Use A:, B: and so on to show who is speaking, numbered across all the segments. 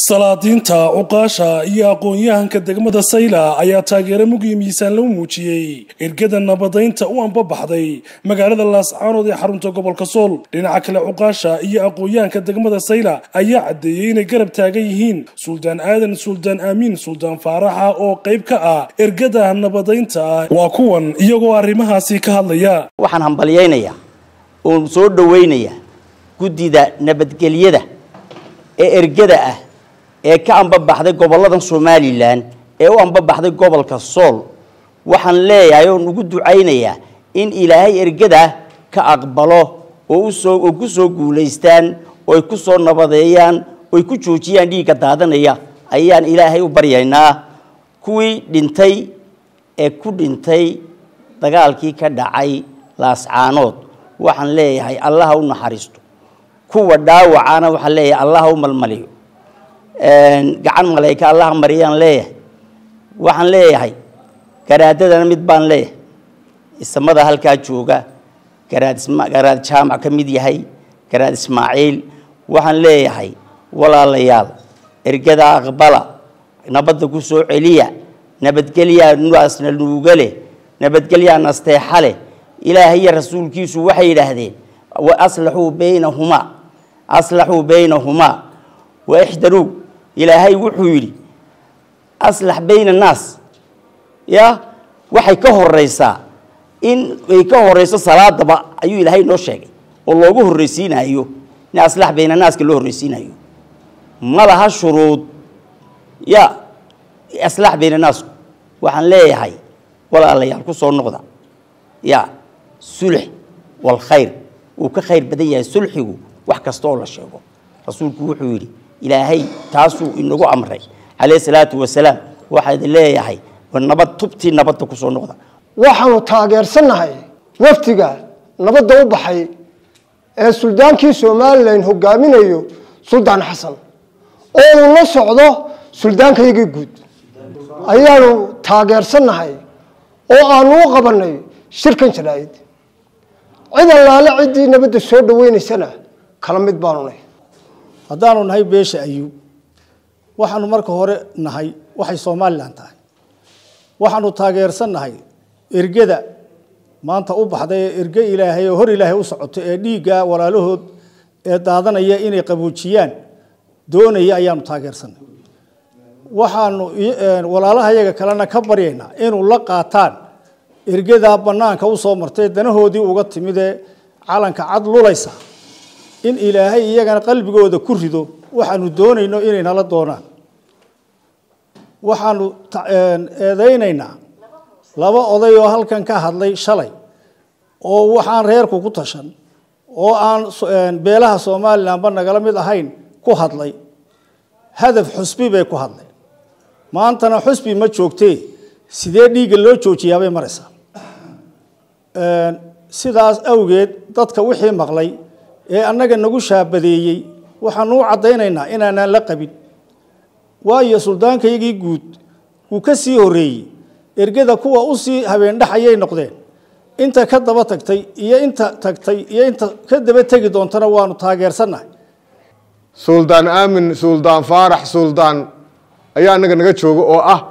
A: salaadiinta cuqaasha iyo aqoon-yahanka degmada sayla ayaa taageero mugiyo miisaan lagu muujiyey ergada nabadaynta u anbabaxday magaalada laascaanood ee xarunta gobolka sool dhinaca kale cuqaasha iyo aqoon-yahanka degmada sayla ayaa caddeeyey inay garab taagan yihiin suldaan aadan suldaan aamiin suldaan faaraxa oo qayb ka ah ergada nabadaynta ah waa kuwan iyagoo arrimahaasi ka hadlaya
B: waxaan hambalyaynayaa oon soo dhowaynayaa guddida nabadgelyada ee ergada ah ee ka ambabaxday gobollada somalilan ee u ambabaxday gobolka sool waxaan leeyahay oon ugu ducaynayaa in ilaahay ergada ka aqbalo oo usoo oo ku soo guulaystaan oo ay ku soo nabadeeyaan oo ay ku joojiyaan dhiigga daadanaya ayaan ilaahay u baryaynaa kuwii dhintay ee ku dhintay dagaalkii ka dhacay laascaanood waxaan leeyahay allaha u naxariisto kuwa dhaawacana waxaan leeyahay allaha u malmaliyo gacan malayka allaha mariyaan leeyahay waxaan leeyahay garaadadana mid baan leeyahay isamada halkaa jooga garaad garaad jaamac ka mid yahay garaad ismaaciil waxaan leeyahay walaalayaal ergada aqbala nabadda ku soo celiya nabadgelyaa nuaasna nuuga leh nabadgelyaa nasteexa leh ilaahay iyo rasuulkiisu waxay yidhaahdeen waaslaxuu baynahumaa aslaxuu baynahumaa waxdaruu ilaahay wuxuu yidhi aslax bayna annaas ya waxay ka horeysaa in ay ka horeyso salaadaba ayuu ilaahay noo sheegay oo loogu horreysiinayo in aslax bayna annaaska loo horreysiinayo ma laha shuruud ya aslax bayna annaasku waxaan leeyahay walaalayaal ku soo noqda ya sulx walkhayr uu ka khayr badan yahay sulxigu wax kasta oo la sheego rasuulku wuxuu yidhi ilaahay taasuu inagu amray calayhi salaatu wasalaam waxaa idin leeyahay nabad tubtii nabadda ku soo noqda
C: waxaanu taageersannahay wafdiga nabadda u baxay ee suldaankii somalilan hogaaminayo suldaan xasan oo uu la socdo suldaankayagii guud ayaanu taageersannahay oo aanu u qabanay shirkan jaraa'id cid allaale ciddii nabadda soo dhaweynaysana kala mid baanu nahy
D: haddaanu nahay beesha ayuub waxaanu marka hore nahay waxay somalilan tahay waxaanu taageersannahay ergada maanta u baxday ee erge ilaahay oo hor ilaahay u socoto ee dhiigga walaalahood ee daadanaya inay qaboojiyaan doonaya ayaanu taageersannahay waxaanu walaalaha yaga kalena ka baryaynaa inuu la qaataan ergadaa bannaanka usoo martay danahoodii uga timid ee calanka cad lulaysa in ilaahay iyagana qalbigooda ku rido waxaanu doonayno inay nala doonaan waxaanu eedaynaynaa laba oday oo halkan ka hadlay shalay oo waxaan reerku ku tashan oo aan beelaha somalilanba nagala mid ahayn ku hadlay hadaf xusbi bay ku hadleen maantana xusbi ma joogtee sidee dhiigga loo joojiyaabay maraysaa sidaas awgeed dadka wixii maqlay ee annaga nagu shaabadeeyey waxaanu u caddaynaynaa inaanaan la qabin waayo suldaankayagii guud wuu ka sii horreeyey ergada kuwa usii habeendhaxayay noqdeen inta ka daba tagtay iyo inta tagtay iyo inta ka daba tegi doontana waanu taageersannahay
E: suldaan aamin suldaan faarax suldaan ayaa annaga naga jooga oo ah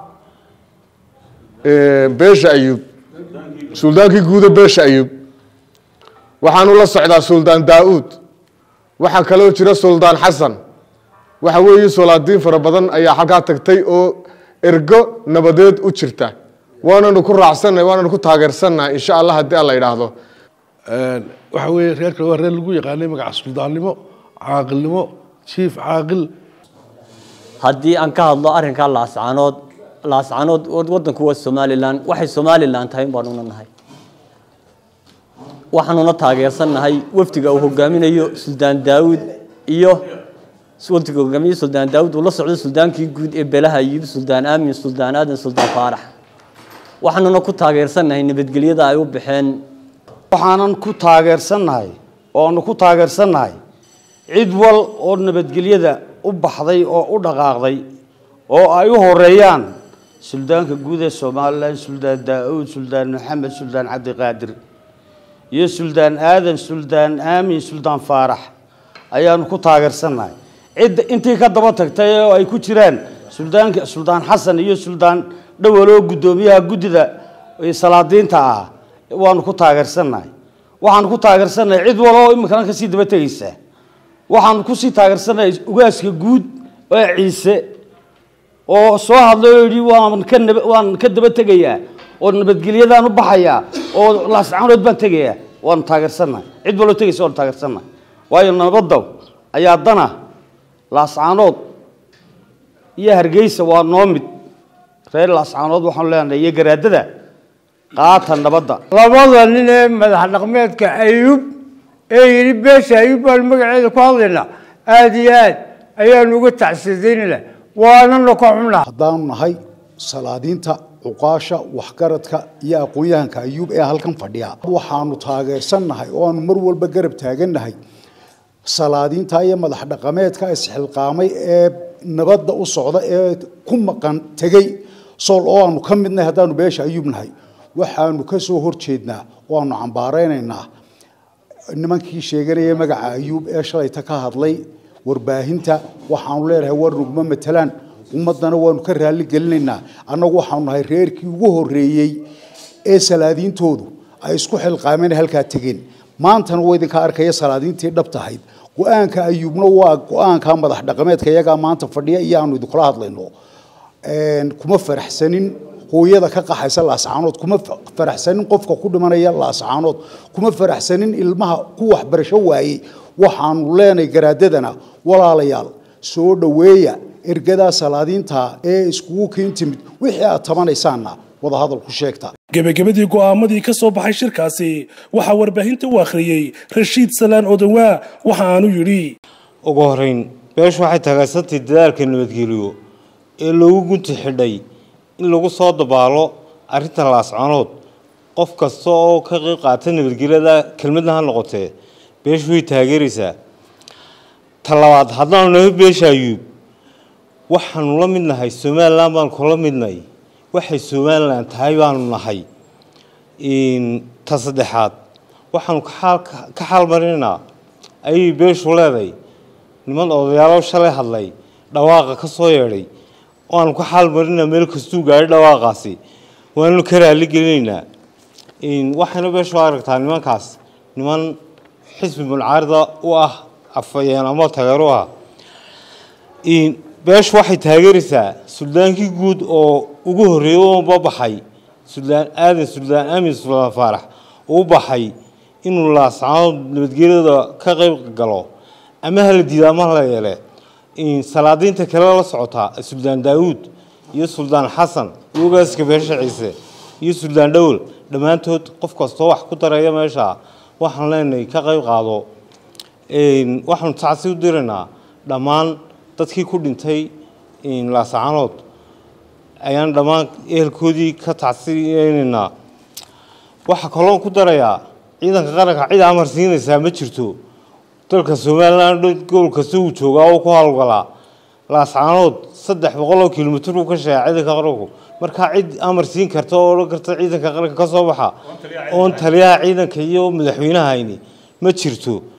E: beesha ayuub suldaankii guuda beesha ayuub waxaanu la socdaa suldaan daa-uud waxaa kaloo jira suldaan xasan waxa weeye solaadiin fara badan ayaa halkaa tagtay oo ergo nabadeed u jirta waananu ku raacsannahay waananu ku taageersannahay insha allah haddii alla yidhaahdo
F: waxa weeye reerka waa reer lagu yaqaanay magaca suldaannimo caaqilnimo jiif caaqil
G: haddii aan ka hadlo arrinkaa laascaanood laascaanood waddanku waa somalilan waxay somalilan tahay in baanuna nahay waxaanuna taageersannahay wafdiga uu hogaaminayo suldaan daawud iyo wafdiga hogaamiye suldaan daawud uu la socdo suldaankii guud ee belaha ayub suldaan aamin suldaan aadan suldaan faarax waxaanuna ku taageersannahay nabadgelyada ay u baxeen
H: waxaanan ku taageersannahay ooanu ku taageersannahay cid wal oo nabadgelyada u baxday oo u dhaqaaqday oo ay u horeeyaan suldaanka guud ee somalilan suldaan daa-uud suldaan maxamed suldaan cabdiqaadir iyo suldaan aadan suldaan aamin suldaan faarax ayaanu ku taageersannahay cidda intii ka daba tagtay oo ay ku jiraan suldaanka suldaan xasan iyo suldaan dhowal oo guddoomiyaha guddida salaadiinta ah waanu ku taageersannahay waxaanu ku taageersannahay cid walo oo iminkana kasii daba tegaysa waxaanu kusii taageersannahay ugaaska guud ee ciise oo soo hadlay oo yidhi waan ka nab waan ka daba tegayaa oo nabadgelyadaan u baxayaa oo laascaanood baan tegayaa waanu taageersannahay cid waloo tegaysa waanu taageersannahay waayo nabadda ayaa dana laascaanood iyo hargeysa waa noo mid reer laascaanood waxaanu leenahay iyo garaadada qaata nabadda
I: labada nin ee madax dhaqmeedka ayuub ee yidhi beesha ayuub baan magaceeda ku hadlaynaa aada iyo aad ayaanu uga tacsidaynayna waanana ka xunaa
J: haddaanu nahay salaadiinta cuqaasha waxgaradka iyo aqoon-yahanka ayuub ee halkan fadhiya waxaanu taageersannahay oo aanu mar walba garab taagannahay salaadiinta iyo madax dhaqameedka isxilqaamay ee nabadda u socda ee ku maqan tegey sool oo aanu ka midnahay haddaanu beesha ayuub nahay waxaanu ka soo horjeednaa oo aanu cambaaraynaynaa nimankii sheeganaya magaca ayuub ee shalayta ka hadlay warbaahinta waxaanu leenahay war nugma matalaan ummaddana waanu ka raalli gelinaynaa annagu waxaanu nahay reerkii ugu horreeyey ee salaadiintoodu ay isku xilqaameen halkaa tegeen maantana waa idinka arkaya salaadiintii dhab tahayd go-aanka ayuubna waa go-aanka madax dhaqameedka iyagaa maanta fadhiya iyo aanu idinkula hadlayno kuma faraxsanin hooyada ka qaxaysa laascaanood kuma faraxsanin qofka ku dhimanaya laascaanood kuma faraxsanin ilmaha ku waxbarasho waayey waxaanu leenahay garaadadana walaalayaal soo dhoweeya ergadaa salaadiinta ee iskugu keen timid wixii aad tabanaysaanna wadahadal ku sheegta
A: gebagabadii go'aamadii ka soo baxay shirkaasi waxaa warbaahinta u akhriyey rashiid salaan odawaa waxa aanu yidhi
K: ugu horeyn beeshu waxay taageersantay dadaalka nabadgeliyo ee loogu gunti xidhay in lagu soo dabaalo arrinta laascanood qof kasta oo ka qayb qaata nabadgelyada kelmadna ha noqotee beeshu way taageeraysaa ta labaad haddaanu nahay beesha ayuub waxaanu la mid nahay somalilan baanu kula midnay waxay somalilan tahay baanu nahay ta saddexaad waxaanu ka xaalmarinaynaa ayay beeshu leeday niman odayaalo shalay hadlay dhawaaqa ka soo yeedhay waanu ka xaalmarinaa meel kastuu gaadhay dhawaaqaasi waanu ka raali gelinaynaa waxayna beeshu aragtaa nimankaas niman xisbi muncaarida u ah afayeen ama tageero u ah beeshu waxay taageeraysaa suldaankii guud oo ugu horreeyey u babaxay suldaan aadan suldaan aamin suldaan faarax uu baxay inuu laascaanood nabadgelyada ka qayb galo ama hala diida ama hala yeele salaadiinta kale la socotaa suldaan daawuud iyo suldaan xasan iyo ogaaska beesha ciise iyo suldaan dhowel dhammaantood qof kastoo wax ku daraya meesha waxaan leenahay ka qayb qaado waxaanu tacsi u diraynaa dhammaan dadkii ku dhintay laascaanood ayaan dhammaan ehelkoodii ka tacsiyeynaynaa waxaa kaloon ku darayaa ciidanka qaranka cid amar siinaysaa ma jirto dalka somalilan gobol kasta uu joogaa oo ku howlgalaa laascaanood saddex boqol oo kilomitr uu ka sheega ciidanka qaranku markaa cid amar siin karta oo odhan karta ciidanka qaranka ka soo baxa oon taliyaha ciidanka iyo madaxweynahayni ma jirto